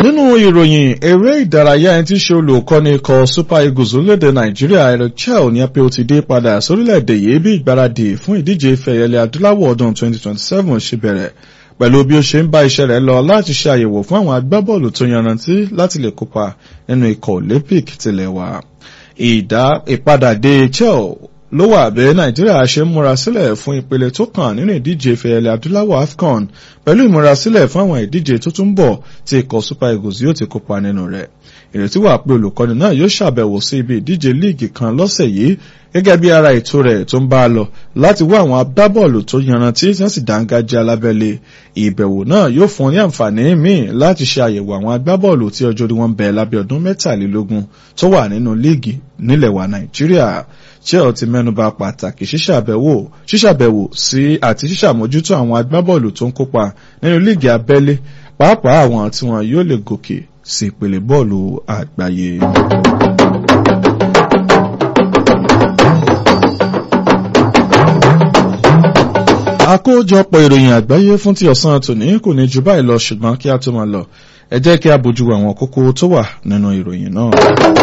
nínú ìròyìn eré ìdárayá ẹni tí í ṣe olùkọ́ni ikọ̀ super eagles orílẹ̀-èdè nàìjíríà eric chel ní pé ó ti dé padà sórílẹ̀-èdè yìí bí ìgbáradì fún ìdíje ìfẹ̀yẹlẹ̀ adúláwọ̀ ọdún 2027 ṣe bẹ̀rẹ̀ pẹ̀lú bí ó ṣe ń bá iṣẹ́ rẹ̀ lọ láti ṣe àyẹ̀wò fún àwọn agbábọ́ọ̀lù tó yanrantí láti lè kópa nínú ikọ̀ olympic tilẹ̀ wa ìdá ìpadàdé chel ló wà bẹ́ẹ̀ nàìjíríà ṣe ń múra sílẹ̀ fún ìpele tó kàn nínú ìdíje ìfẹ̀yẹlẹ̀ adúláwọ̀ afcon pẹ̀lú ìmúrasílẹ̀ fún àwọn ìdíje tó tún bọ̀ tí ikọ̀ super eagles yóò ti kópa nínú rẹ̀ ìrètí wà pé olùkọ́ni náà yóò ṣàbẹ̀wò sí ibi ìdíje líìgì kan lọ́sẹ̀ yìí gẹ́gẹ́ bí ara ètò rẹ̀ tó ń bá a lọ láti wá àwọn agbábọ́ọ̀lù tó yanrantí tí wọ́n sì dáńgájá lábẹ́lé ìbẹ̀wò náà yóò fún ní àǹfààní míì láti ṣe àyẹ̀wò àwọn agbábọ́ọ̀lù tí ọjọ́ orí wọn bẹ̀ lábẹ́ ọdún mẹ́tàlélógún tó wà nínú líìgì nílẹ̀ wa nàìjíríà chel ti mẹ́nuba pàtàkì ṣíṣàbẹ̀wò ṣíṣàbẹ̀wò sí àti ṣíṣàmójútó àwọn agbábọ́ọ̀lù tó ń kópa nínú líìgì abẹ́lé pàápàá àwọn tí wọn yóò lè gòkè sí ìpele bọ́ọ̀lù àgbáyé. àkójọpọ̀ ìròyìn àgbáyé fún ti ọ̀sán tòní kò ní ju báyìí lọ ṣùgbọ́n kí a tó máa lọ ẹ jẹ́ kí a bójú àwọn kókó tó wà nínú ìròyìn náà.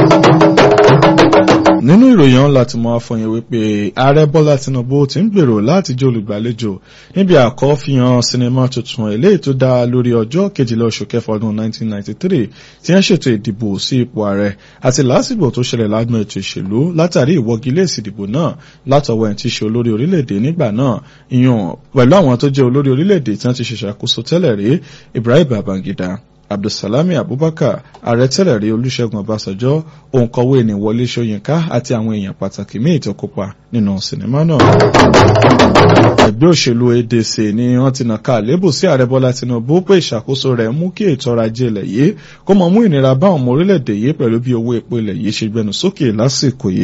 nínú ìròyìn ọ̀hún láti mọ afọyín wípé ààrẹ bọ́lá tinubu ti ń gbèrò láti jẹ́ olùgbàlejò níbi àkọ́fihàn sinimá tuntun eléyìí tó dá lórí ọjọ́ kejìlá oṣù kẹfà ọdún 1993 tí wọ́n ṣètò ìdìbò sí ipò ààrẹ àti lásìkò tó ṣẹlẹ̀ lágbọn ètò ìṣèlú látàrí ìwọ́gilé ìsìdìbò náà látọwọ́ ẹ̀ tí ṣe olórí orílẹ̀-èdè nígbà náà ìyàn pẹ̀lú àwọn tó jẹ́ olórí orílẹ̀-èdè tí wọ́n ti ṣèṣàkóso tẹ́lẹ̀ rí Ibrahim Babangida abdulsalami abubakar ààrẹ tẹ́lẹ̀ rí olúṣẹ́gun ọbásanjọ́ òǹkọ̀wé ní wọlé ṣóyínká àti àwọn èèyàn pàtàkì míì tó kópa nínú sinimá náà. ẹgbẹ́ òṣèlú adc ni wọ́n ti nàka àlébù sí ààrẹ bọ́lá tinubu pé ìṣàkóso rẹ̀ mú kí ètò ọrọ̀ ajé ilẹ̀ yìí kó mọ mú ìnira bá àwọn ọmọ orílẹ̀-èdè yìí pẹ̀lú bí owó epo ilẹ̀ yìí ṣe gbẹnu sókè lásìkò yìí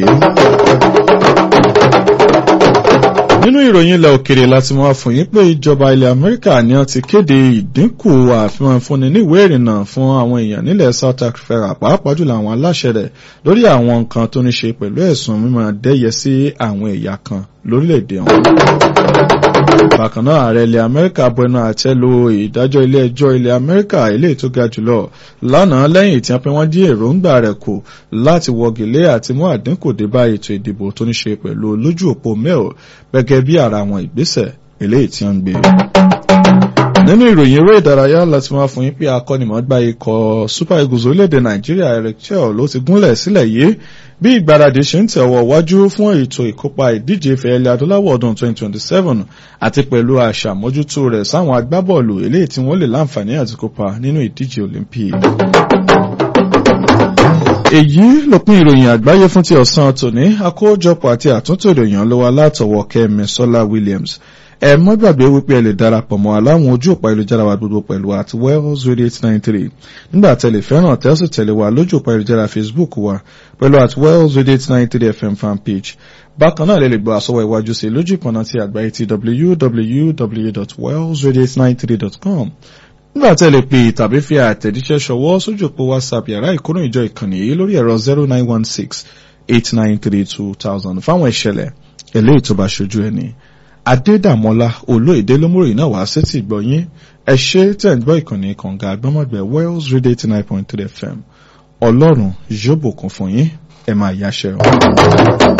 nínú ìròyìn ilẹ̀ òkèrè láti mọ́ fún yín pé ìjọba ilẹ̀ amẹ́ríkà ni wọ́n ti kéde ìdínkù àfihàn fúnni ní ìwé ìrìnnà fún àwọn èèyàn nílẹ̀ south africa pàápàá jùlọ àwọn aláṣẹ rẹ̀ lórí àwọn nǹkan tó ní ṣe pẹ̀lú ẹ̀sùn mímọ́ dẹ́yẹ sí àwọn ẹ̀yà kan lórílẹ̀‐èdè ọ̀hún. bákan náà ààrẹ ilẹ̀ amẹ́ríkà bẹnu àtẹ́ lu ìdájọ́ ilé ẹjọ́ ilẹ̀ amẹ́ríkà ilé tó ga jùlọ lánàá lẹ́yìn tí wọ́n pé wọ́n dí èròǹgbà rẹ̀ kù láti wọ́gilé àti mú àdínkù dé bá ètò ìdìbò tó ní ṣe pẹ̀lú lójú òpó mail gẹ́gẹ́ bí ara àwọn ìgbésẹ̀ eléyìí tí wọ́n ń gbé nínú ìròyìn eré ìdárayá láti máa fún yín pé akọ́nimọ̀ọ́gbá ikọ̀ super eagles orílẹ̀-èdè nàìjíríà eric chel ló ti gúnlẹ̀ sílẹ̀ yìí bí ìgbáradì ṣe ń tẹ̀wọ̀ wájú fún ètò ìkópa ìdíje ìfẹ̀yẹlẹ̀ adúláwọ̀ ọdún 2027 àti pẹ̀lú àṣàmójútó rẹ̀ sáwọn agbábọ́ọ̀lù eléyìí tí wọ́n lè láǹfààní àti kópa nínú ìdíje olympic èyí lópin ìròyìn àgbáyé fún ti ọ̀sán tòní àkójọpọ̀ àti àtúntò ìròyìn ọlọ́wà látọwọ́ kẹ́mi sọ́lá williams ẹ mọ́ gbàgbé wípé ẹ lè darapọ̀ mọ́ aláwọn ojú òpá ìlújára wa gbogbo pẹ̀lú at wells radio eight nine three nígbà tẹ̀lé fẹ́ràn tẹ́sí tẹ̀lé wa lójú òpá ìlújára facebook wa pẹ̀lú at wells radio eight nine three fm fan page bákan náà lè lè gbọ́ àsọwọ́ iwájú sí lójú ìpọ̀nà ti àgbáyé ti www.wellsradio893.com nígbà tẹ́ lè pè tàbí fi àtẹ̀jíṣẹ́ ṣọwọ́ sójú òpó whatsapp yàrá ìkóró ìjọ ìkànnì yìí lórí ẹ̀rọ zero nine one six eight nine three two thousand fáwọn ìṣẹ̀lẹ̀ eléyìí tó bá ṣojú ẹni. adédàmọ́lá olóyèdè lómúròyìn náà wá sétí ìgbọ̀nyín ẹ ṣe tẹ̀ ń gbọ́ ìkànnì kànga àgbọ́mọ̀gbẹ́ wells radio eighty nine point three fm ọlọ́run yóò bùkún fún yín ẹ máa yáṣẹ́ o.